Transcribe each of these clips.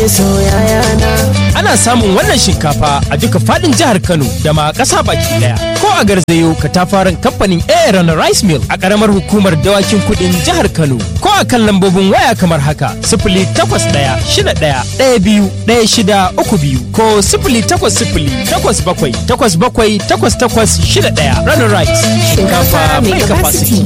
Ana samun wannan shinkafa a duka fadin jihar Kano da ma ƙasa baki daya. Ko a garzayo katafaren kamfanin Aaron Rice Mill a ƙaramar hukumar dawakin kudin jihar Kano. Ko a kan lambobin waya kamar haka sifili takwas ɗaya shida ɗaya ɗaya biyu ɗaya shida uku biyu ko sifili takwas sifili takwas bakwai takwas bakwai takwas takwas shida ɗaya. Runner Rice shinkafa mai capacity.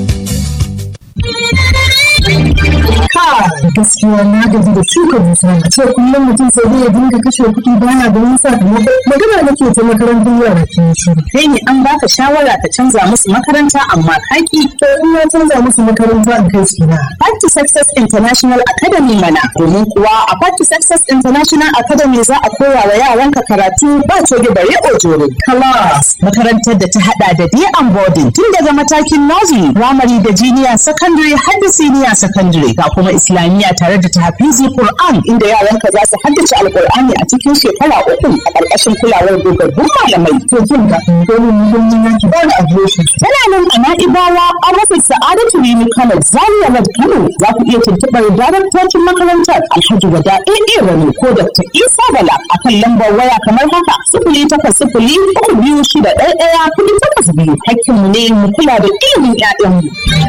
gaskiya na gaji da shuka dusa a ce kullum mutum sai zai dinga kashe kuɗi baya da wani sakamako magana nake ta makarantar yara ke shiru kai ne an baka shawara ka canza musu makaranta amma kaki to in na canza musu makaranta in kai su na Back to Success International Academy mana domin kuwa a Back to Success International Academy za a koya wa yaranka karatu ba coge bare ojoro class makarantar da ta hada da day and boarding tun daga matakin nursery primary da junior secondary har da senior secondary ga kuma islamiyya tare da tahfizi Qur'an inda yaranka za su haddace alqur'ani a cikin shekara uku a ƙarƙashin kulawar dogaggun malamai to kin ga domin muhimmin yanki ba da adireshi tana nan a na'ibawa an rufe sa'adatu rimi kano zaria road kano za ku iya tuntuɓar daraktocin makarantar alhaji wada ɗaya rani ko dr isa bala a kan lambar waya kamar haka sifili takwas sifili uku biyu shida ɗaya ɗaya kuɗi takwas biyu hakkinmu ne mu kula da ilimin 'ya'yanmu.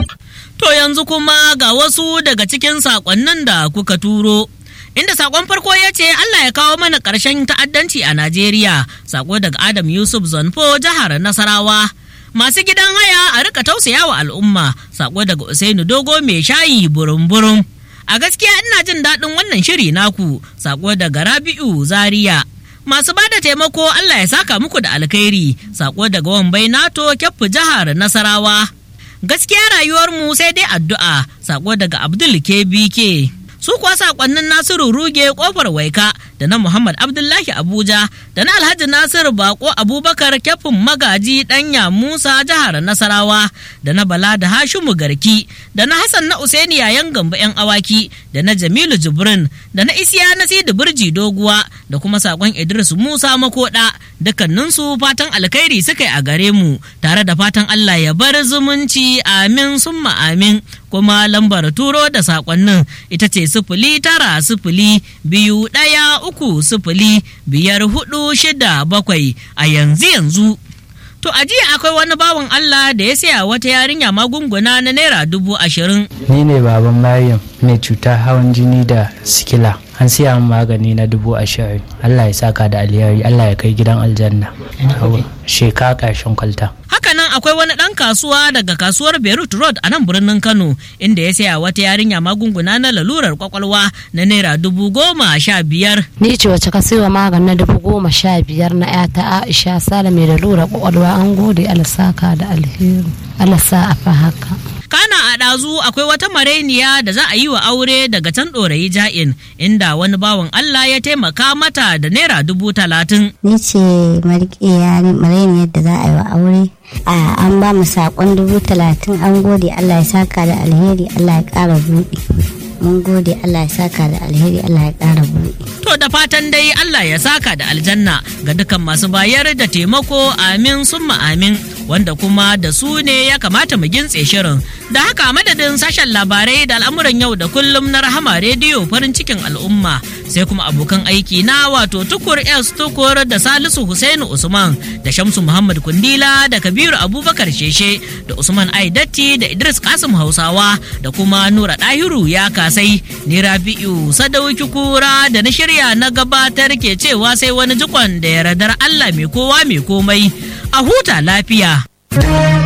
To yanzu kuma ga wasu daga cikin saƙonnin da kuka turo. Inda saƙon farko ya ce Allah ya kawo mana ƙarshen ta'addanci a Najeriya, saƙo daga Adam Yusuf Zonfo jihar Nasarawa. Masu gidan haya a rika tausaya wa al'umma, saƙo daga Usainu Dogo mai shayi burum-burum. A gaskiya ina jin daɗin wannan shiri naku, saƙo daga Rabi'u Zaria. Masu bada taimako Allah ya saka muku da alkhairi, saƙo daga Wambai Nato Kyaffu jihar Nasarawa. gaskiya rayuwarmu sai dai addu'a sako daga abdul kbk su kuwa sakonnin nasiru ruge kofar waika da na muhammad abdullahi abuja da na alhaji nasiru bako abubakar kyafin magaji danya musa jihar nasarawa da na bala da hashimu garki da na hassan na usaini yayan gamba yan awaki da na jamilu jibrin da na isiya na sidi birji doguwa da kuma sakon idris musa makoda dukkaninsu fatan alkhairi suka yi a gare mu tare da fatan allah ya bar zumunci amin summa amin kuma lambar turo da sakonnin ita ce sifili tara sifili biyu ɗaya uku sifili biyar hudu shida bakwai a yanzu yanzu To a jiya akwai wani bawan Allah da ya saya wata yarinya magunguna na naira dubu ashirin. Ni ne baban Maryam mai cutar hawan jini da sikila. An siya min magani na dubu ashirin. Allah ya saka da alheri, Allah ya kai gidan aljanna. Sheka ƙarshen kwalta. Hakanan akwai wani ɗan kasuwa daga kasuwar Beirut Road a nan birnin Kano inda ya saya wata yarinya magunguna na lalurar kwakwalwa na naira dubu goma sha biyar. Ni ce wacce ka siyo maganin na dubu goma sha biyar na ‘yata Aisha Sale mai lalurar kwakwalwa an gode alasaka da alheri. Alasa a fa haka. kana a ɗazu akwai wata marainiya da za a yi wa aure daga can ɗorayi ja'in inda wani bawan Allah ya taimaka mata da naira dubu talatin. Ni ce marainiyar da za a yi wa aure. A an ba mu saƙon dubu talatin an gode Allah ya saka da alheri Allah ya ƙara buɗe. Mun gode Allah ya saka da alheri Allah ya ƙara buɗe. To da fatan dai Allah ya saka da aljanna ga dukan masu bayar da taimako amin summa amin wanda kuma da su ne ya kamata mu gintse shirin. Da haka madadin sashen labarai da al'amuran yau da kullum na rahama rediyo farin cikin al'umma sai kuma abokan aiki na wato tukur S tukur da Salisu Husainu Usman da Shamsu Muhammad Kundila da Kabiru Abubakar Sheshe da Usman Aidatti da Idris Kasim Hausawa da kuma Nura Dahiru ya kasai ni Rabi'u Sadauki Kura da na shirya na gabatar ke cewa sai wani jikon da ya radar Allah mai kowa mai komai a huta lafiya.